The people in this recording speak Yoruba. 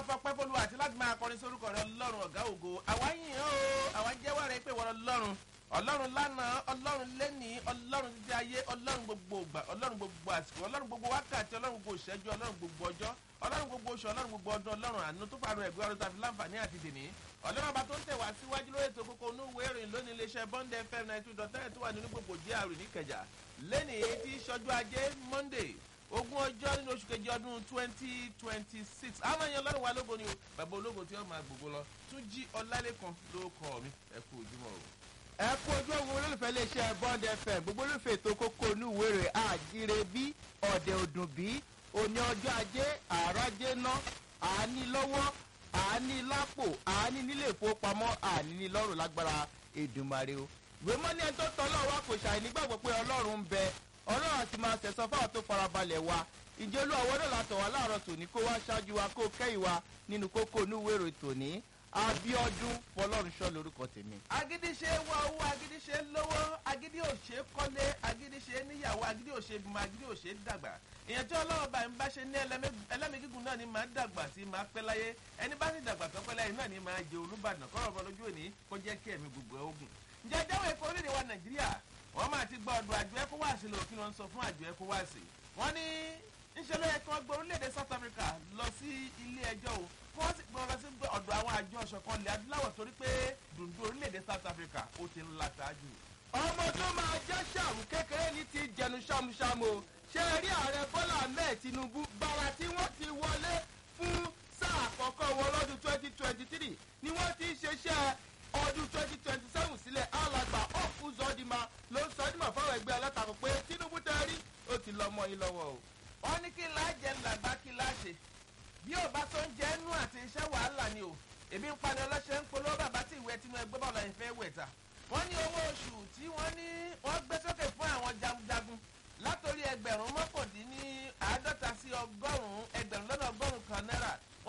fọpẹ́ fọlú àti láti máa kọrin sórúkọ rẹ ọlọ́run ọ̀gá ògo àwa yìn ọ́ o àwa jẹ́wọ́ rẹ pé wọ́n ọlọ́run ọlọ́run lánàá ọlọ́run lẹ́nìí ọlọ́run títí ayé ọlọ́run gbogbo ògbà ọlọ́run gbogbo àsìkò ọlọ́run gbogbo wákàtí ọlọ́run gbogbo ìṣẹ́jú ọlọ́run gbogbo ọjọ́ ọlọ́run gbogbo oṣù ọlọ́run gbogbo ọdún ọlọ́run àánú tó faru ẹ̀gbẹ́ ọdún tàbí láǹfààní àti dèní ọlọ́run ọba tó ń tẹ̀wá síwájú lórí ètò kókó onú ìwé ìròyìn lónìí iléeṣẹ́ bond fm ninety two dot nine tó wà nínú gbogbo gr níkẹjà lẹ́nìí tí sọ́jú ajé monday ogún ọjọ́ nínú oṣù kejì ọdún twenty twenty six àwọn èèyàn lọ́rùn wa lógo ni o bàbá ológo tí wọ́n máa gbogbo lọ tún jí ọlálẹ́kan ló kọ́ mi ẹ kú ojúmọ́ o. ẹ kú ojú ogun olólùfẹ́ iléeṣẹ́ bond fm gbogbo olólùfẹ́ ètò kókó onúwèrè àjíire bí ọ̀dẹ̀ òdùn bí òní ọjọ́ ajé àrájé ná àání lọ́wọ́ àání lápò àání nílé ìfowópamọ́ àání ní lọ́rùn lágbára èdùmarè o ìwé mọ́ni ẹni tó tọ́ ọlọ́run wa kò ṣàì nígbàgbọ́ pé ọlọ́run ń bẹ ọlọ́run àti máa tẹ̀sán fáwọn tó farabalẹ̀ wa ìjẹ́ olú àwọn náà látọ̀ wá láàárọ̀ tòní kó wá ṣáájú wa kó kẹ́yìn wa nínú kókó onúwèrè tòní abiodun fọlọ́runṣọ́ lorúkọ tèmi. agídí ṣe wá owó agídí ṣe lówó agídí ò ṣe kọ́lé agídí ṣe níyàwó agídí ò ṣe bímọ agídí ò ṣe dàgbà èèyàn tí ọlọ́run bá ń bá ṣe ní ẹlẹ́mìí gígùn náà ni máa dàgbà sí máa pẹ́ láyé ẹni bá sì dàgbà tó pẹ́ láyé náà ni máa jẹ olúbàdàn kọ́rọ̀ bọ́ lójú òní kó jẹ́ kí ẹ̀mí gbogbo ẹ̀ ogun. ǹjẹ́ jáwé epo orílẹ̀ wa nàìjíríà wọ́n máa ti gba ọ̀dọ̀ àjọ ecowas lò kí wọ́n sọ fún àjọ ecowas wọ́n ní ńṣe ló yẹ kí wọ́n gbé orílẹ̀-èdè south africa lọ sí ilé ẹjọ́ o kí wọ́n sì gbé wọn lọ sí ọ̀dọ̀ àwọn àjọ ọ̀ṣọ̀kan ilẹ̀ adúláwọ̀ torí pé dùndún orílẹ̀-èdè south africa ó ti ń la ṣáájú. ọmọ tó máa jẹ́ ṣàmù kékeré ní ti jẹnu ṣàmùṣàmù o ṣe rí ààrẹ bọ́lá ahmed tinubu gbàrà tí wọ́n ti wọlé fún sáà àkọ́kọ́ wọn lọ́dún twenty twenty three ni wọ́n ti ń ṣeṣẹ́ ọdún twenty twenty seven sílẹ̀ alàgbà ọ̀fù zọ́dìmá ló ń sọdìmọ̀ fáwọn ẹgbẹ́ alátakò pé tinubu tẹ́ rí ó ti lọ mọ́ yín lọ́wọ́ o. wọ́n ní kí láàjẹ́ ńlágbá kí láṣẹ bí ò bá tó ń jẹ́ nú àti iṣẹ́ wàhálà ni o èmi ń pani ọlọ́ṣẹ́ ń polówó bàbá tí ìwé tinú ẹgbẹ́ bọ́ọ̀lù ẹ̀yìn fẹ́ wẹ̀ ta wọ́n ní owó oṣù tí wọ́n ní wọ́n gbé sókè fún àwọn jagunjagun látòrí ẹgbẹ̀rún mọ́kàndínní àádọ́ta sí ọgọ́rùn-ún ẹgbẹ̀rún lọ́nà ọgọ́rùn-ún kan náírà